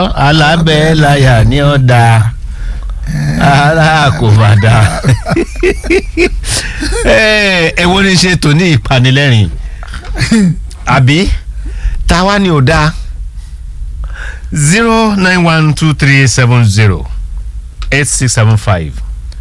alábẹ́láyà ní ọ̀dà ara kò má dá ẹ wo ni ṣe tòní ìpanilẹ́rìn àbí táwa ni ò dáa zero nine one two three seven zero eight six seven five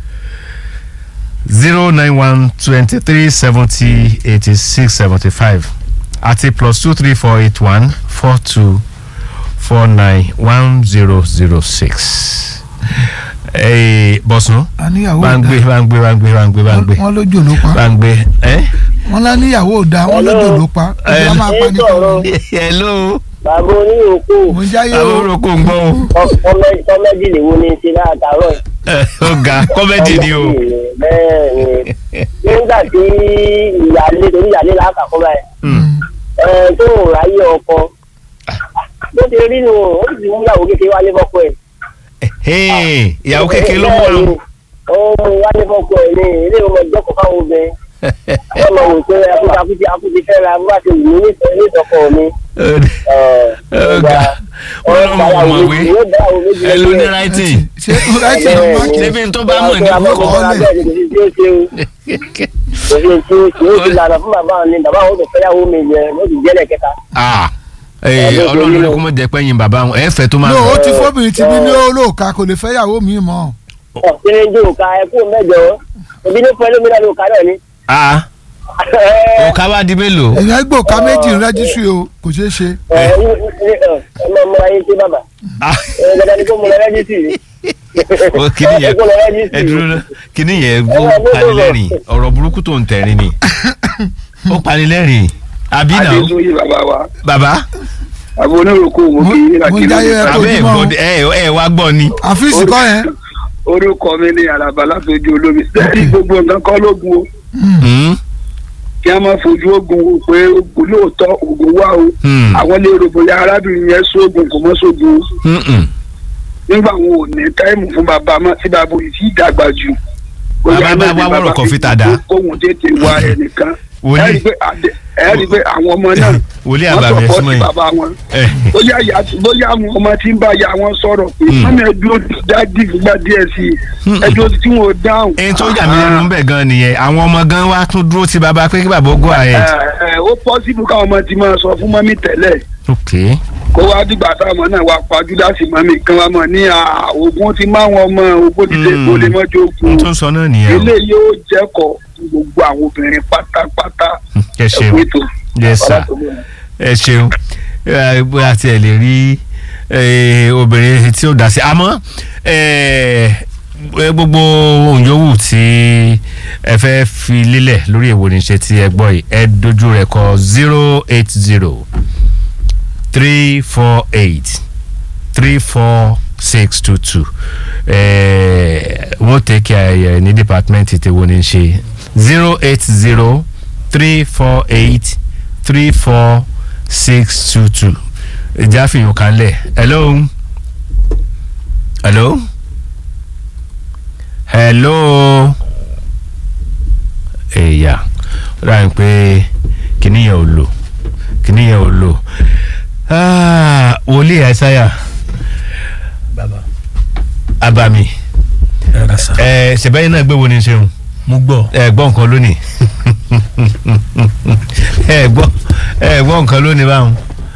zero nine one twenty three seventy eighty six seventy five àti plus two three four eight one four two four nine one zero zero six. bọ̀sùn àníyàwó bá ń gbé bá ń gbé bá ń gbé bá ń gbé bá ń gbé wọn lójó ló pa bá ń gbé. ẹ́ wọn lá níyàwó ò dáa wọn lójó ló pa ìjọba máa pa ní kọ́ọ̀rọ̀ hello bàbá oníyòókù mo ń jáyé àwọn o orúkọ ń gbọ́ o kọ́mẹ́dì lè wo ni ṣe látàárọ̀ Ẹ, ó ga kọ́mẹ́dì ni o. bẹ́ẹ̀ ni nígbà tí ìyáálé torí ìyáálé lákàkọ́ báyìí Mm. ẹ tó ń ráyè ọkọ bó ti rí nu ó sì mú ìyàwó kékeré wálé fọ́kọ ẹ̀. Hey, ìyàwó kékeré ló mú ọ. ó mú wálé fọ́kọ ẹ̀ ní ilé ìwọ̀n ìjọkọ̀ fáwọn obìnrin wọ́n mọ̀ wò pé akúti akúti fẹ́ ra bá ti wù mí nítorí ìtọ́kọ̀ mi. Ọ̀gá wọn lọ mọ ọmọwé ẹ ló ní writing ṣé ráìtì ló máa kí níbi tó bá mọ̀ ní kókó ọ̀lẹ̀. ìlànà fún bàbá mi bàbá wọn tó fẹ́yàwó mi yẹn ló ti jẹ́lẹ̀ kẹta. Ah, eh, ọlọ́run ní kó mọ̀ jẹ́ pẹ́yìn bàbá wọn ẹ fẹ́ tó máa. no ó ti fóbìnrin ti bí ní olóòka kò lè fẹ́ yàwó mi mọ́ ọ̀sẹ̀ jù ká ẹkú mẹ́jọ òbí ní fún ẹlòmíràn ló ká náà ni. Ah, òkà wá di mélòó. èèyàn gbòòká méjì rẹ́jísírì o kò ṣeé ṣe ẹ ẹ ẹ máa múra yín sí bàbá Ah, ẹ dandan ni kó múra rẹ́jísì ó kíní yẹn ẹ dúró ná kíní yẹn ó panilẹ́rìn ọ̀rọ̀ burúkú tó ń tẹ̀rín ni ó panilẹ́rìn àbí náà adéṣoyè bàbá wa bàbá àbò onírúkọ mo kì í mo ń jáyé ẹ àbẹ́ ẹ̀ tójúmọ́ gbọ́ ẹ ẹ wá gbọ́ ni. àfíìsì kọ́ yẹn orúkọ mi ní àràbà látọjú olómi sẹ́ẹ̀dì gbogbo nǹkan kọ́ lógun o Hmm, kí a máa fojú ogun wò pé ogun lóòótọ́ ogun wà o hmm, àwọn lè rò bóyá arábìnrin yẹn sóògùn kò mọ́ sóògùn o hmm, hmm. nígbà wọn ò ní táìmù fún bàbá mọ́ tí bàbá yìí ti dàgbà jù. Bàbá Bóyá bá náà ni wá bàbá wọ̀rọ̀ kọfí fi tàdá. kóhun tètè wá ẹnìkan Wòlíì. ẹ rí i pé àdé- ẹ rí i pé àwọn ọmọ náà Wòlíì wọ́n àbàmì sọ̀pọ̀ ẹ̀sùnmọ́ sí yìí. bàbá wọn Eh, bóyá ìyá bóyá àwọn ọmọ tí ń bá ya wọn sọ̀rọ̀ pé Hmm. mọ́mí ẹdúró dájú gbà díẹ̀ sí i Hmm. ẹdúró tí wọn ò dáhùn. ẹni tó yà mí lẹ́nu bẹ̀ gan nìyẹn àwọn ọmọ gan wa tún dúró ti bàbá pé kí bàbá ó go ahead. ẹ ẹ ó pọ́sibú káwọn ọmọ ti máa sọ fún mọ́mí tẹ́lẹ̀ ok kó wá dìgbà táwọn náà wá pajú láti mọ́mí kan wá mọ̀ ní à, ogun ti máa wọn ọmọ ogun ti dé Hmm. kó lè mọ́jọ́ n ogun tó ń sọ náà nìyẹn o ilé yóò jẹ́kọ̀ọ́ fún gbogbo àwọn obìnrin pátápátá ẹ ṣeun ẹ̀kú ètò. yes sir ẹ ṣeun ẹ, bóyá tí ẹ lè rí ẹ, obìnrin tí ó dá sí àmọ́ ẹ, ẹ, gbogbo ohun yòówù tí ẹ fẹ́ fi lélẹ̀ lórí èwo ní ṣe tí ẹ gbọ́ yìí ẹ dojú rẹ̀ kọ zero eight zero three four eight three four six two two wọ́n tẹ̀kẹ́ ayẹyẹ ní dìpátímẹ́ǹtì tí wọ́n ní ṣe zero eight zero three four eight three four six two two ìjà fìyàn kan lẹ̀ hello hello hello ẹ̀yà ó dà ní pé kìnìún yẹn ò lò kìnìún yẹn ò lò Ah, wòlíì àìsáyà bàbá abami ẹ rà sá. ẹ ṣẹbẹ́yìn náà gbé wo ni ṣeun mo gbọ́ ẹ gbọ́ nǹkan lónìí ẹ gbọ́ ẹ gbọ́ nǹkan lónìí báwọn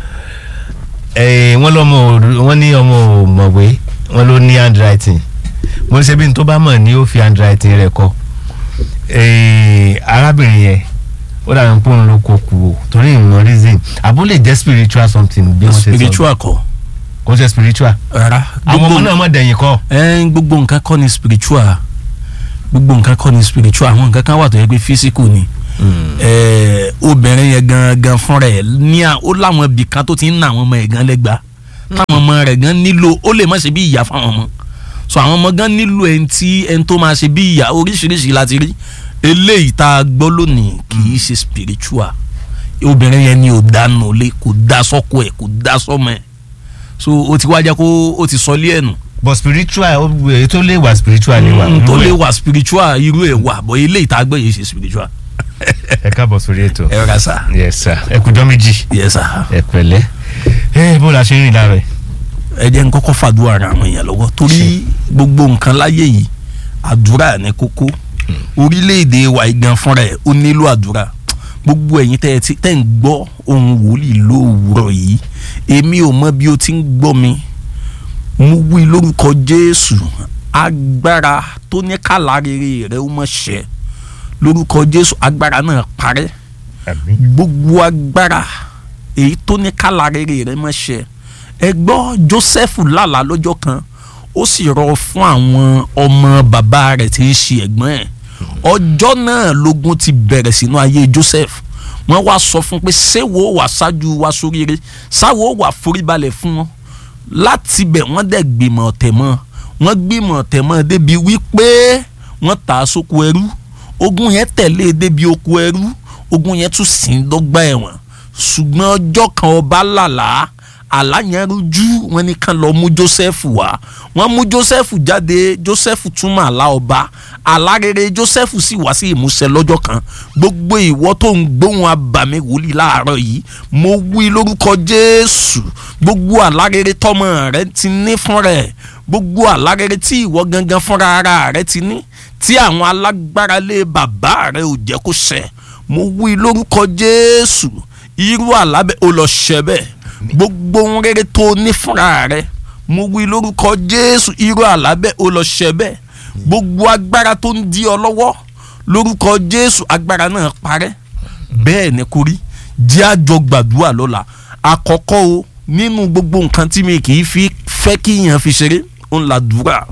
ẹ wọ́n lọ́mọ ò- wọ́n ní ọmọ ò mọ̀wé wọ́n ló ní handwriting mo ṣe bí n tó bá mọ̀ ní ó fi handwriting rẹ̀ kọ ẹ arábìnrin yẹn ó dàbí pé òun ló kó kú o torí ìmọ̀ reason àbó lè jẹ́ spiritual something bí wọ́n ṣe sọ spiritual kọ́ kò ṣe spiritual rárá àwọn ọmọ náà mọ̀ dẹ̀yìn kọ́ ẹ gbogbo nǹkan kọ́ ni spiritual gbogbo nǹkan kọ́ ni spiritual àwọn nǹkan kan wà tó yẹ pé physical ni ẹ obìnrin yẹn gangan fúnra ẹ ní à ó láwọn ibì kan tó ti ń ná àwọn ọmọ ẹ gan lẹ́gba táwọn ọmọ rẹ̀ gan nílò ó lè má ṣe bí ìyá fáwọn ọmọ so àwọn ọmọ gan nílò ẹni tí ẹni tó máa ṣe bí ìyá oríṣiríṣi láti rí eléyìí tá a gbọ́ lónìí kì í ṣe spiritual obìnrin yẹn ni ò dánú lé kò dá sọ́kọ ẹ̀ kò dá sọ́mọ ẹ̀ so ó ti wá jẹ́ kó ó ti sọ lé ẹ̀ nù but spiritual ó èyí tó lè wà spiritual lè wà. Mm, tó lè wà spiritual irú ẹ̀ wà bọ́ ilé ìta gbé yìí ṣe spiritual. ẹ káàbọ̀ sórí ètò. ẹ rà sá. yes sir ẹ kújọ́ méjì yes sir. ẹ pẹ̀lẹ́ ẹ bó la ṣe ń rìn lára ẹ. ẹ jẹ́ n kọ́kọ́ fàdúrà ra àwọn èèyàn lọ́wọ́ torí gbogbo nǹkan láyé yìí àdúrà ní kókó orílẹ̀-èdè wa igan fúnra ẹ̀ ó nílò àdúrà gbogbo ẹ̀yin tẹ́ ẹ ti tẹ́ ń gbọ́ ohun wòlíì lówùúrọ̀ yìí èmi ò mọ bí o ti ń gbọ́ mi mo wí lórúkọ Jésù agbára tó ní kàlà rere rẹ ó mọ̀ ṣẹ lórúkọ Jésù agbára náà parẹ́ àmín gbogbo agbára èyí tó ní kàlà rere rẹ mọ̀ ṣẹ ẹ gbọ́ Joseph lálàá lọ́jọ́ kan ó sì rọ fún àwọn ọmọ bàbá rẹ̀ tí ń ṣe ẹ̀gbọ́n ẹ̀ ọjọ́ náà lógun ti bẹ̀rẹ̀ sínú ayé Joseph wọ́n wá sọ fún pé ṣéwo wà ṣáájú wa sóríire ṣáwo wà foríbalẹ̀ fún wọn láti bẹ̀ wọ́n dẹ̀ gbìmọ̀ ọ̀tẹ̀ mọ́ wọ́n gbìmọ̀ ọ̀tẹ̀ mọ́ débi wípé wọ́n tà á sóko ẹrú ogun yẹn tẹ̀lé débi oko ẹrú ogun yẹn tún sì ń dọ́gba ẹ̀wọ̀n ṣùgbọ́n ọjọ́ kan ọba lálàá àlá yẹn rújú wọn ní kàn lọ mú Joseph wá wọ́n mú Joseph jáde Joseph túmọ̀ àlá ọba àlá rere Joseph sì wá sí ìmúṣẹ lọ́jọ́ kan gbogbo ìwọ tó ń gbóhùn abàmì wòlíì láàárọ̀ yìí mo wí lórúkọ Jésù gbogbo àlá rere tọmọ rẹ ti ní fún rẹ gbogbo àlá rere tí ìwọ gangan fúnra ara rẹ ti ní tí àwọn alágbára lé bàbá rẹ ò jẹ́ kó ṣẹ mo wí lórúkọ Jésù irú àlá bẹ́ẹ̀ ó lọ ṣẹ bẹ́ẹ̀ gbogbo ohun rere tó ní fúnra rẹ mo wí lórúkọ Jésù irú àlá bẹ́ẹ̀ ó lọ ṣẹ bẹ́ẹ̀ gbogbo agbára tó ń di ọ lọ́wọ́ lórúkọ Jésù agbára náà parẹ́ bẹ́ẹ̀ ni kò rí jẹ́ àjọ gbàdúrà lọ́la àkọ́kọ́ o nínú gbogbo nǹkan tí mi kì í fi fẹ́ kí èèyàn fi ṣeré ó ń la dùúrà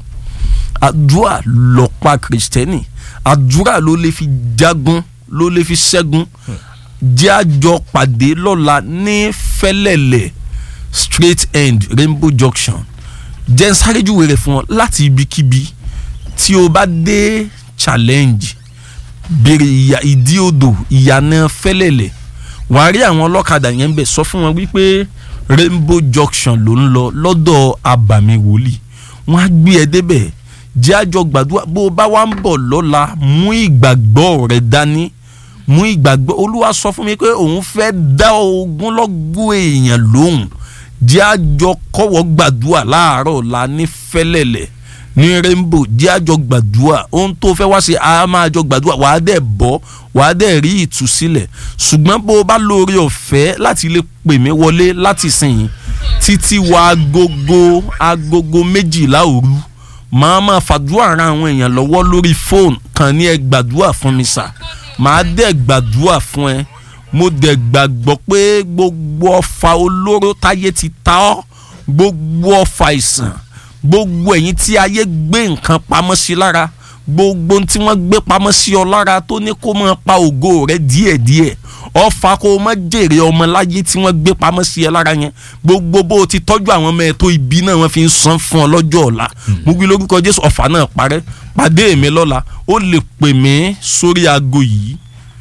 àdúrà lọ́pàá kìrìsìtẹ́nì àdúrà ló lè fi jagun ló lè fi ṣẹ́gun jẹ́ àjọ pàdé lọ́la ní fẹ́lẹ́lẹ̀ straight end rainbow junction jẹ́ ń sáré júwe rẹ̀ fún ọ láti ibikíbi tí o bá dé challenge béèrè ìyá ìdí odò ìyànà fẹ́lẹ́lẹ̀ wàá rí àwọn ọlọ́kadà yẹn ń bẹ̀ sọ fún wọn wípé rainbow junction ló ń lọ lọ́dọ̀ abàmì wòlíì wọ́n á gbé ẹ débẹ̀ jẹ́ àjọ gbàdúrà bó o bá wá ń bọ̀ lọ́la mú ìgbàgbọ́ rẹ dání mú ìgbàgbọ́ olúwa sọ fún mi pé òun fẹ́ dá ogunlọ́gọ̀ èèyàn lóhùn jẹ́ àjọ kọ́wọ́ gbàdúrà láàárọ̀ la ní fẹ́lẹ́lẹ̀ ní rainbow jẹ́ àjọ gbàdúrà ohun tó fẹ́ wá sí a máa jọ gbàdúrà wàá dẹ̀ bọ́ wàá dẹ̀ rí ìtúsílẹ̀ ṣùgbọ́n bó o bá lóore ọ̀fẹ́ láti lè pè mí wọlé láti sìn yín títí wọ agogo agogo méjìlá òru màá máa fàdúrà ran àwọn èèyàn lọ́wọ́ lórí fóònù kan ní ẹ gbàdúrà fún mi sà màá dẹ̀ gbàdúrà fún ẹ mo dẹ̀ gbàgbọ́ pé gbogbo ọfà olóró táyé ti ta ọ́ gbogbo ọfà ìsàn gbogbo ẹ̀yin tí ayé gbé nǹkan pamọ́ sí lára gbogbo tí wọ́n gbé pamọ́ sí ọ lára tó ní kó máa pa ògo rẹ díẹ̀díẹ̀ ọfà kó o má jèrè ọmọ láyé tí wọ́n gbé pamọ́ sí ẹ lára yẹn gbogbo bó o ti tọ́jú àwọn ọmọ ẹ tó ibi náà wọ́n fi ń san fún ọ lọ́jọ́ ọ̀la mo wí lórúkọ Jésù ọfà náà parẹ́ pàdé mi lọ́la ó lè pè mí sórí aago yìí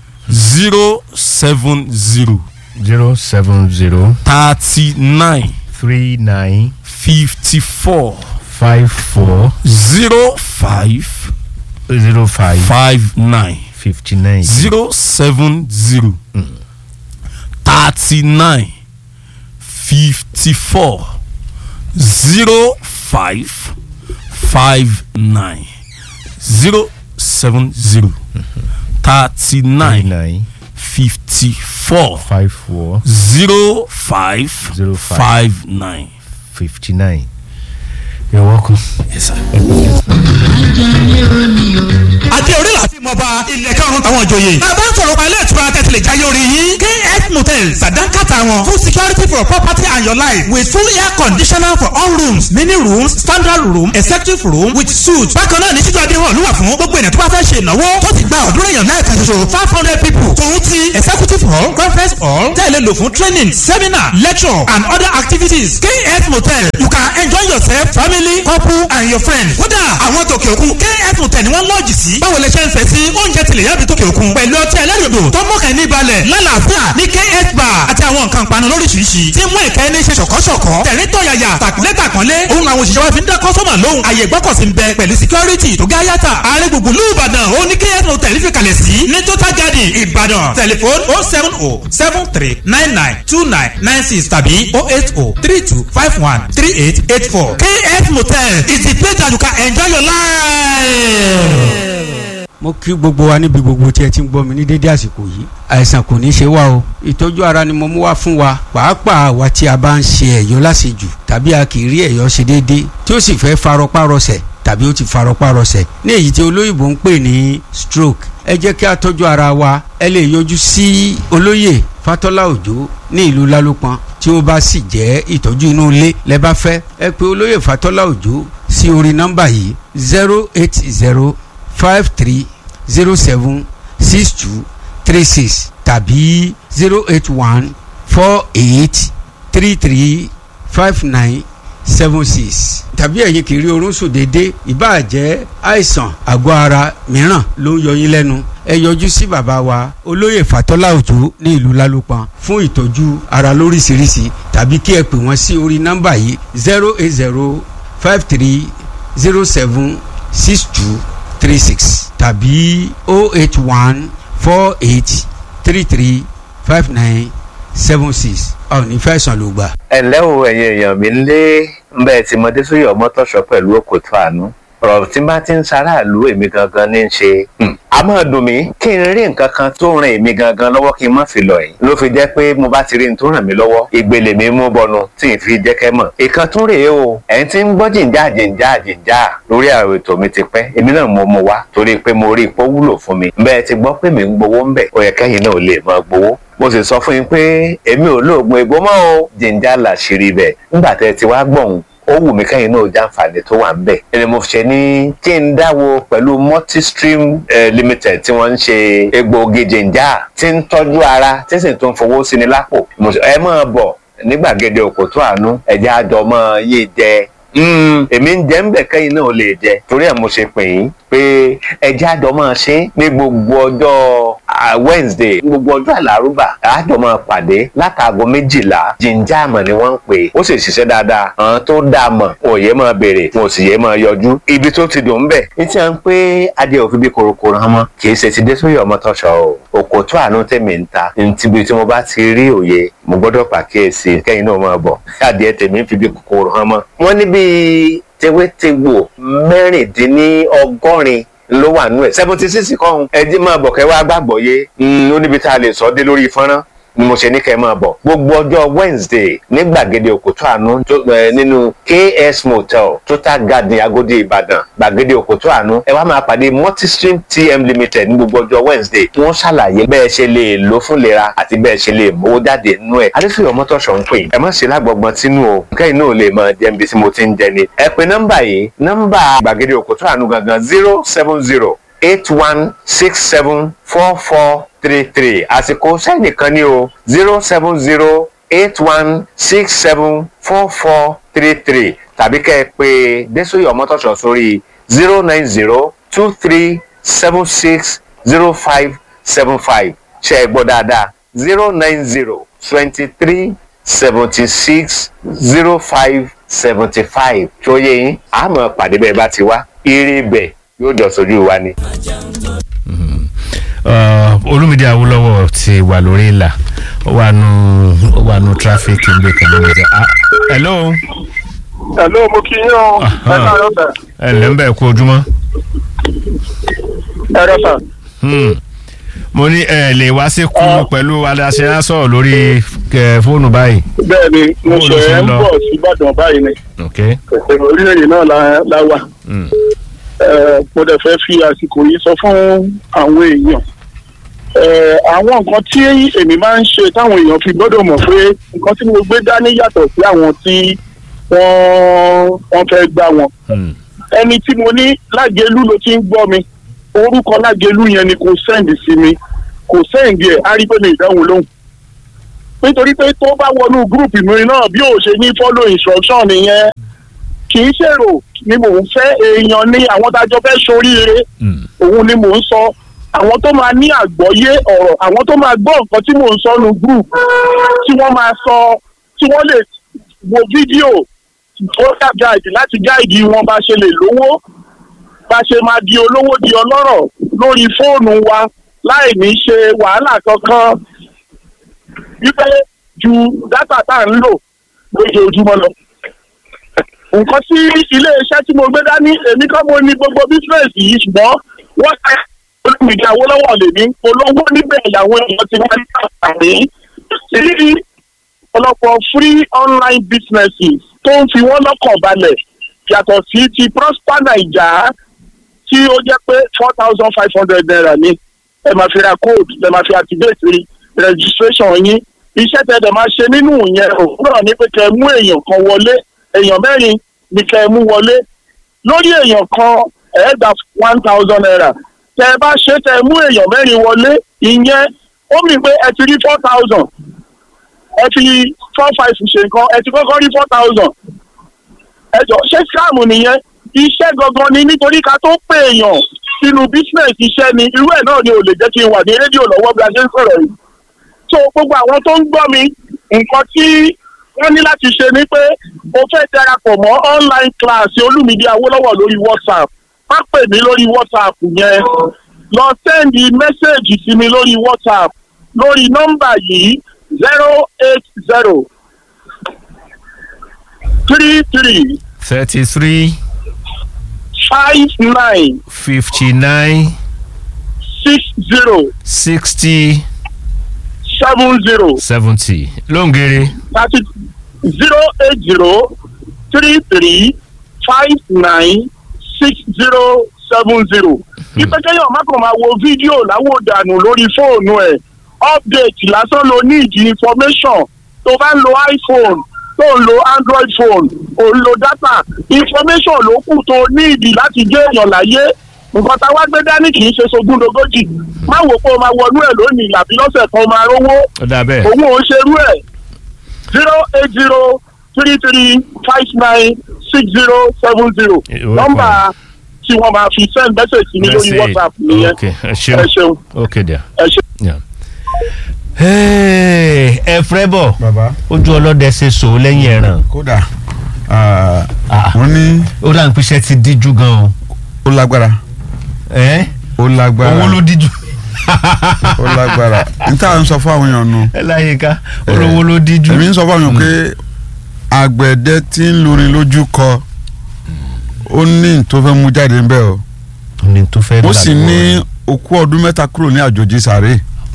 zero seven zero zero seven zero thirty nine three nine fifty four five four zero five zero five five nine fifty nine zero seven zero thirty nine fifty four zero five five nine zero seven zero thirty nine nine nine fifty four five four zero five Zero five. five nine. fifty nine. You're welcome. Yes, sir. àti orí láti mọba ilẹ̀ karùn-ún àwọn ìjòyè. bàbá ń sọ̀rọ̀ pa ilé ìtura tẹ̀sílẹ̀ jáyé orí yín. kf motels sàdánkàtà wọn full security for property and your life with full air conditioner for all rooms mini rooms standard room executive room with suite. bákan náà ní títú adéhùn ló wà fún gbogbo ènìyàn tó bá fẹ́ ṣe ìnáwó tó ti gba ọ̀dúnrún èèyàn náà kan ṣoṣo five hundred people. tòun ti executive hall conference hall tẹ̀lé lò fún training seminar lecture and other activities. kf motel you can enjoy yourself family couple and your friends. kódà àwọn tòkè òkun kf hotel ni wọ́n lọ́ọ̀jì sí. báwo lè ṣe ń fẹ́ sí oúnjẹ tilẹ̀ yàbí tòkè òkun. pẹ̀lú ọtí ẹlẹ́rìndò tó mọ̀kàn ní balẹ̀ lálàáfíà ní kf bar àti àwọn nǹkan panu lóríṣiríṣi. tí mú ìkẹ́ ní ṣe ṣọ̀kọ́ṣọ̀kọ́. tẹ̀rín tọ̀yàyà tàkúnlé tàkúnlé. òun àwọn òṣìṣẹ́ wa fi ń dá kọ́sọ́mà lóhùn. àyè gbọ́kọ̀sí ń bẹ pẹ̀lú security tó gáyàtà. ààrẹ gbùngbùn lù ìbàdàn ó ní kf hotel fi kalẹ̀ sí. ní total garden ìbàdàn tẹlifon oh seven oh seven three nine nine two nine nine six tàbí oh eight oh three two five one three eight eight four. kf motel is the place that you can enjoy your life. mo kí gbogbo wa níbi gbogbo tí ẹ ti ń gbọ́ mi ní dédé àsìkò yìí àìsàn kò ní ṣe wá o ìtọ́jú ara ni mo mú wá fún wa pàápàá àwa tí a bá ń ṣe ẹ̀yọ́ láṣejù tàbí a kì í rí ẹ̀yọ́ ṣe déédé tí ó sì fẹ́ farọpárọsẹ̀ tàbí ó ti farọpárọsẹ̀ ní èyí tí olóyìnbó ń pè ní stroke ẹ jẹ́ kí a tọ́jú ara wa ẹ lè yọjú sí olóyè fatọ́lá òjò ní ìlú lálùpọ̀n tí ó bá sì jẹ́ ìtọ́jú inú ilé lẹ bá fẹ́ ẹ pè olóyè fatọ́lá òjò sí orí nọ́mbà yìí zero eight zero five three zero seven six two three six tàbí zero eight one four eight three three five nine seven six tàbí ẹ̀yin kì í rí oorun sùn déédéé ìbáà jẹ́ àìsàn àgọ́ ara mìíràn ló ń yọ yín lẹ́nu ẹ yọjú sí bàbá wa olóyè fàtọ́lá òjò ní ìlú lálùpọ̀n fún ìtọ́jú ara lóríṣiríṣi tàbí kí ẹ pè wọ́n sí orí nọ́mbà yìí zero eight zero five three zero seven six two three six tàbí oh eight one four eight three three five nine seven six ọ̀ ní fẹ̀sán ló gbà. ẹ ǹlẹ́ o ẹ̀yin èèyàn mi ń lé ń bẹ́ẹ̀ tí mọdé sóyè ọmọtọ́ṣọ pẹ̀lú òkòtò àánú ọ̀rọ̀ tí bá ti ń ṣaráàlú èmi gangan ní í ṣe. a máa dùn mí kí n rí nǹkan kan tó ràn èmi gangan lọ́wọ́ kí n má fi lọ yìí. ló fi jẹ́ pé mo bá ti rí n tó ràn mí lọ́wọ́ ìgbèlè mi mú bọnu tí n fi jẹ́ kẹ́ mọ̀. ìkan tún rèé o ẹ̀yin tí ń gbọ́ jìnjà jìnjà jìnjà lórí àwọn ètò mi ti pẹ́ èmi náà mo mú wá torí pé mo rí ipò wúlò fún mi. bẹ́ẹ̀ ti gbọ́ pé mi ń gbowó ń bẹ̀ ó yẹ kẹ́yìn náà lè máa gbowó mo sì sọ fún yín pé èmi ò lóògùn egbò mọ́ o jìnjà làṣírí bẹ̀ nígbà tẹ́ ti wá gbọ̀hún ó wù mí kẹ́yìn náà jàǹfààní tó wà ń bẹ̀. ẹni mo ṣe ní kí n dáwọ́ pẹ̀lú multistream eh, limited tí wọ́n ń ṣe egbòogi jìnjà tí ń tọ́jú ara tí sì tún fowó sí ni lápò. ẹ máa bọ̀ ní gbàgede òkòtó àánú ẹ̀jẹ̀ àjọ máa yé jẹ èmi ń jẹ́ ń bẹ̀ kẹ́yìn náà lè jẹ torí ẹ̀ mo ṣe pè yín pé ẹjẹ́ àjọ máa ṣe ní gbogbo ọjọ́ Wednesday gbogbo ọjọ́ àlárúbà àjọ máa pàdé látàgọ́ méjìlá jíjà àmọ̀ ni wọ́n ń pè ó sì ṣiṣẹ́ dáadáa àwọn tó dáa mọ̀ wọn ò yé máa béèrè wọn ò sì yé máa yọjú ibi tó ti dùn ń bẹ̀ ní tí wọ́n ń pé adé òfin bí korokoro hàn mọ́ kì í ṣe ti dé sórí ọmọ tọ́ṣọ o òkòtó àánú tèmi ń ta níbi tí mo bá ti rí òye mo gbọ́dọ̀ pàkíyèsí kẹ́yìn náà máa bọ̀ adìẹ tèmi ń fi bí kòkòrò hàn mọ́ wọ́n ní bíi tewétegbò mẹ́rìndínlọ́gọ́rin ló wà nú ẹ̀ seventy six kọ́hún ẹdí máa bọ̀ kẹ́ wá gbàgbọ́ yé ó níbi tá a lè sọ dé lórí fọ́nrán ni mo ṣe ní kẹ́ máa bọ̀ gbogbo ọjọ́ Wednesday ní gbàgede òkòtó àánú nínú KS Motel Total Garden Agodi Ìbàdàn gbàgede òkòtó àánú ẹ wá máa pàdé Multistream TM Limited ní gbogbo ọjọ́ Wednesday tí wọ́n ṣàlàyé bẹ́ẹ̀ ṣe lè lò fún lera àti bẹ́ẹ̀ ṣe lè mówó jáde nínú ẹ̀ adéfìyọ̀ mọ́tòṣọ̀ ń pè ẹ má ṣe lágbọ̀gbọ̀n tínú o kẹ́yìn náà lè máa jẹ́ ibi tí mo ti ń jẹ ni ẹ pe nọ́mbà yìí nọ́mbà gbàgede òkòtó àánú gangan zero seven zero eight one six seven four four three three àsìkò sẹ́nìkan ní o zero seven zero eight one six seven four four three three tàbí kẹ́ ẹ pé Désòyè Ọmọ́tọ̀ṣọ́ sórí zero nine zero two three seven six zero five seven five ṣe é gbọ́ dáadáa zero nine zero twenty three seventy six zero five seventy five tó yẹ yín àmọ́ pàdé bẹ́ẹ̀ bá ti wá eré bẹ́ẹ̀ yóò jọ sójú wa ni. olùmídìí awólọ́wọ̀ ti wà lórí ìlà ó wà nù ó wà nù tráfíkì níbi kan lórí ìjà. hello. hello mo kí yín o ẹ náà yọ bẹ. ẹ ǹlẹ́ ń bẹ̀ kú ojúmọ́. ẹ rẹ sà. mo ní ẹ lè wá sí kúrú pẹ̀lú adáṣe á sọ̀rọ̀ lórí fóònù báyìí. bẹ́ẹ̀ni mo ṣe ń bọ̀ sí Ìbàdàn báyìí ni orílẹ̀-èdè náà la wà mo dẹ̀ fẹ́ fi àsìkò yìí sọ fún àwọn èèyàn àwọn nǹkan tí èmi máa ń ṣe táwọn èèyàn fi gbọ́dọ̀ mọ̀ pé nǹkan tí mo gbé dání yàtọ̀ sí àwọn tí wọ́n fẹ́ gbá wọn ẹni tí mo ní lágẹ̀lú ló ti ń gbọ́ mi orúkọ lágẹ̀lú yẹn ni kò sẹ́ǹdì sí mi kò sẹ́ǹdì ẹ̀ á rí pé mi ìdáhùn lóhùn nítorí pé tó bá wọnú gúrùpù mi náà bí ò ṣe ní follow instruction nìyẹn kì í ṣèrò ni mò ń fẹ́ èèyàn ni àwọn tájọ fẹ́ ṣoríire òun ni mò ń sọ àwọn tó máa ní àgbọ́yé ọ̀rọ̀ àwọn tó máa gbọ́ nǹkan tí mò ń sọ nu group tí wọ́n máa sọ tí wọ́n lè wo fídíò voter guide láti gáìdì wọn bá ṣe lè lówó bá ṣe máa di olówó di ọlọ́rọ̀ lórí fóònù wa láì ní ṣe wàhálà kankan wípé ju dátà tá à ń lò lójoojúmọ́ lọ. nǹkan tí iléeṣẹ́ tí mo gbé dání èmi kọ́ mo ní gbogbo bísíǹsì yìí ṣùgbọ́n wọ́n ṣe olùmìnira Awólọ́wọ̀ lèmi olówó níbẹ̀ ìyàwó èèyàn ti wá ní àǹfààní sí ọ̀pọ̀lọpọ̀ free online businesses tó ń fi wọ́n lọ́kàn balẹ̀ yàtọ̀ sí ti Prosper Naija tí ó jẹ́ pé four thousand five hundred naira ni ẹ máa fi ra code ẹ máa fi activate registration yín iṣẹ́ tẹ́ ẹ máa ṣe nínú yẹn òwúrọ̀ ní pé kẹ́ ẹ mú èèyàn kan wọlé èèyàn mẹ́rin ni kẹ́ ẹ mú wọlé lórí èèyàn kan ẹ gba one thousand naira tẹ́ ẹ bá ṣe tẹ́ ẹ mú èèyàn mẹ́rin wọlé ìyẹn ó mì pé ẹ ti rí four thousand ẹ fi four five ṣe nǹkan ẹ ti kọ́kọ́ rí four thousand ẹ jọ ṣé scam nìyẹn iṣẹ́ gangan ni nítorí ká tó pè èèyàn sínú business iṣẹ́ ni irú ẹ̀ náà ni ò lè jẹ́ kí n wà ní rédíò lọ́wọ́ bí a ṣe ń sọ̀rọ̀ yìí so gbogbo àwọn tó ń gbọ́ mi nǹkan tí wọ́n ní láti ṣe ni pé mo fẹ́ darapọ̀ mọ́ online class Olúmídé Awólọ́wọ̀ lórí WhatsApp má pè mí lórí WhatsApp yẹn lọ sẹ́ndì mẹ́sẹ̀gì sí mi lórí WhatsApp lórí nọ́mbà yìí zero eight zero three three thirty-three five nine fifty-nine six zero sixty seven zero seventy lóńgèrè thirty zero eight zero three three five nine six zero seven zero. ìpẹ́kẹ́yọ̀ mákàn máa wo fídíò láwòdànù lórí fóònù ẹ̀ update lásán ló ní ìdí information tó bá ń lo iPhone tó ń lo Android phone ò ń lo data information ló kù tó ní ìdí láti jẹ́ èèyàn láyé nǹkan tá a wá gbé dání kì í ṣe sogúndogójì má wò pé o máa wọnú ẹ̀ lónìí làbí lọ́sẹ̀ kan máa rówó ó dà bẹ́ẹ̀ òun ò ń ṣerú ẹ̀ zero eight zero three three five nine six zero seven zero Ìwé nọ́mbà tí wọ́n máa fi send message sí mi lórí Message. WhatsApp nìyẹn ok ẹ ẹ ṣeun ṣeun ok there. ẹ ṣeun. Yeah. Hey, ẹ fẹ́ bọ̀ bàbá ojú ọlọ́dẹ ṣe sòó lẹ́yìn ẹ̀ràn kódà wọ́n ní ó dà ń pèsè ti díjú gan o. ó lágbára ẹ ó lágbára owó ló díjú. ó lágbára n tá à ń sọ fún àwọn èèyàn nù. ẹ láyé ká olówó ló díjú. èmi ń sọ fún àwọn èèyàn pé àgbẹ̀dẹ tí ń lurin lójú kọ ó ní tó fẹ́ mú jáde ń bẹ̀ o ní tó fẹ́ ó sì ní òkú ọdún mẹ́ta kúrò ní àjòjì sàré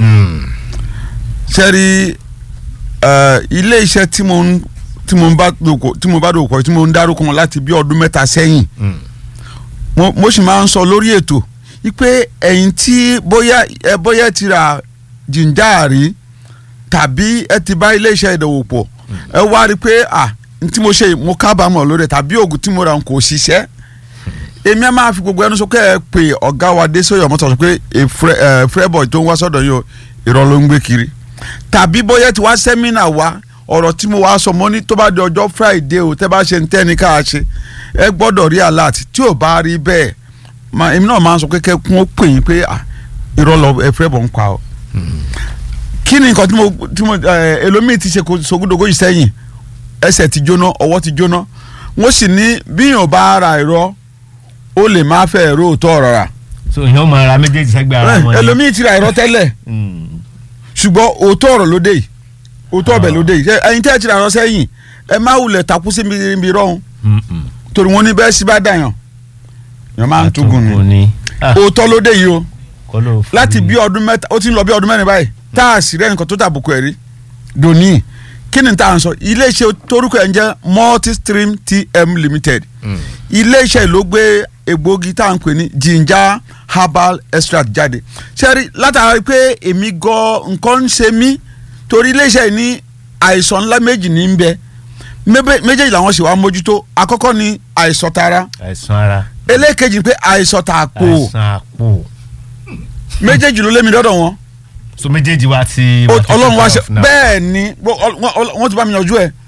sẹ́rí ilé iṣẹ́ tí mo ń tí mo ń bá dòkò tí mo bá dòkò tí mo ń dárúkọ wọn láti bí ọdún mẹ́ta sẹ́yìn mo mo sì máa ń sọ lórí ètò wípé ẹ̀yin tí bóyá ẹ bóyá ẹ ti ra jìnjáàrí tàbí ẹ ti bá ilé iṣẹ́ ìdòwò pọ̀ ẹ wá rí i pé à n tí mo ṣe mo kábàámọ̀ lórí ẹ̀ tàbí oògùn tí mo ra n kò ṣiṣẹ́ èmi ẹ máa fi gbogbo ẹnu sọ pé ẹ pé ọ̀gá wa dé sóyè ọmọ tó sọ pé fúrẹ́bọ̀ tó ń wá sọ́dọ̀ yìí o irọ́ ló ń gbé kiri tàbí bóyá ti wá sẹ́mínà wa ọ̀rọ̀ tí mo wá sọ mọ́ ní tó bá di ọjọ́ friday o tẹ́ bá ṣe ń tẹ́ni ká ṣe ẹ gbọ́dọ̀ rí alert tí ò bá rí bẹ́ẹ̀ èmi náà máa ń sọ pé kẹ́kún ó pè yín pé irọ́ lọ ẹ fúrẹ́bọ̀ ń pa ọ. kí ni nǹkan tí mo tí mo ẹlòmíì ti ṣe sogúndogójì sẹ́yìn ẹsẹ̀ ti jóná ọwọ́ ti jóná wọ́n sì ní bíyàn bá ra irọ́ ó lè má fẹ́ ẹ̀rọ òótọ́ ọ̀rọ̀ rà. so ìyẹn máa ra méjèèjì sẹ́gbẹ̀ẹ́ ara wọn. ẹlòmíì ti ra irọ́ tẹ́lẹ̀ ṣùgbọ́n òótọ́ ọ̀rọ̀ ló dé yìí òótọ́ ọbẹ̀ ló dé yìí ẹ̀yin tẹ́ ẹ ti ra irọ́ sẹ́yìn ẹ má wulẹ̀ takú sí ibi rọ́hún torí wọn ní bẹ́ẹ̀ sí bá dàyàn yàn máa ń túgùn ni òótọ́ ló dé yìí o láti bí ọdún mẹ́ta ó ti ń lọ bí ọdún mẹ́rin báyìí tá a sì rẹ́ nǹkan tó tàbùkù ẹ̀ rí dòní kí ni tá à ń sọ iléeṣẹ́ torúkọ ẹ̀ ń jẹ́ multistream tm limited iléeṣẹ́ ló gbé egbògi tá à ń pè ní ginger herbal extract jáde sẹ́rí látara pé èmi gan nǹkan ń ṣe mí torí iléeṣẹ́ ní àìsàn ńlá méjì ní ń bẹ méjèèjì làwọn sì wá mójútó àkọ́kọ́ ni àìsàn tara àìsàn ara ẹlẹ́ẹ̀kejì pé àìsàn tààpò àìsàn àpò méjèèjì ló lé mi dọ́dọ̀ wọn so méjèèjì wa ti ọlọ́run wá ṣe bẹ́ẹ̀ ni wọ́n ti bá mi yanjú ẹ̀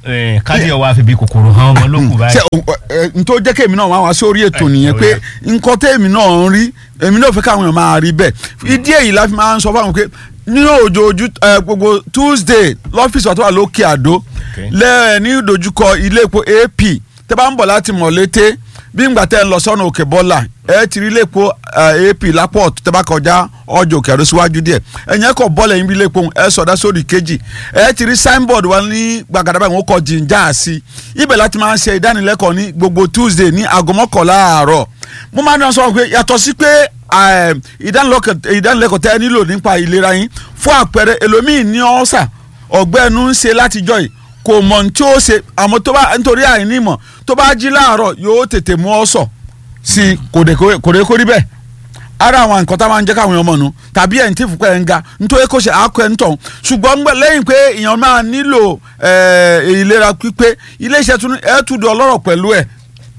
Eh, kájí ọwọ́ àfi bí kòkòrò hàn ọmọ ló kù ṣe báyìí. ẹ n tó jẹ́ kí èmi náà wá wá sórí ètò Ẹ, nìyẹn ó pé yá. nǹkan tẹ́ èmi náà ń rí èmi náà fẹ́ káwọn èèyàn máa rí bẹ́ẹ̀ ìdí èyí la fi máa ń sọ fáwọn pé nínú òjòjú ẹ, gbogbo Tuesday lọ́fíìsì wa tó wà lókè àdó lẹ́ẹ̀ ní ìdojúkọ ilé epo AP tẹ́ bá ń bọ̀ láti Mọ̀lété bí ngbà tẹ́ ń lọ sọ́nà òkè bọ́là ẹ ti rí ilé epo ẹ, AP lápọ̀ tẹ́ bá kọjá ọjọ́ òkè àdó síwájú díẹ̀ ẹ̀yìn ẹ̀kọ́ bọ́ọ̀lù ẹ̀yìn bí ilé epo ẹ sọ̀dá sórí kejì ẹ ti rí signboard wa ní gbàgàdà báyìí wọ́n kọ jìnjà sí ibẹ̀ láti máa ń ṣe ìdánilẹ́kọ̀ọ́ ní gbogbo Tuesday ní aago mọ́kànlá àárọ̀ mo máa ń dán sọ pé yàtọ̀ sí pé eh, ìdánilẹ́kọ̀ọ́ ìdánilẹ́kọ̀ọ́ tẹ́ ẹ nílò nípa ìlera yín fún àpẹẹrẹ ẹlòmíì ní ọ̀sà ọ̀gbẹ́nu ń ṣe látijọ́ yìí kò mọ̀ ní tí ó ṣe àmọ́ tó bá nítorí àìní ìmọ̀ tó bá jí láàárọ̀ yóò tètè mú ọ̀sọ̀ sí i kò dé kò dé kó rí bẹ́ẹ̀ ara àwọn nǹkan tá a máa ń jẹ́ káwọn èèyàn mọ̀ nù tàbí ẹ̀ ń tí fúnpẹ́ ẹ̀ ń ga nítorí kó ṣe àákọ́ ẹ̀ ń tọ̀ ṣùgbọ́n ń gbẹ lẹ́yìn pé èèyàn máa nílò eh, ìlera pípé iléeṣẹ́ tún ẹ̀ tún di ọlọ́rọ̀ pẹ̀lú ẹ̀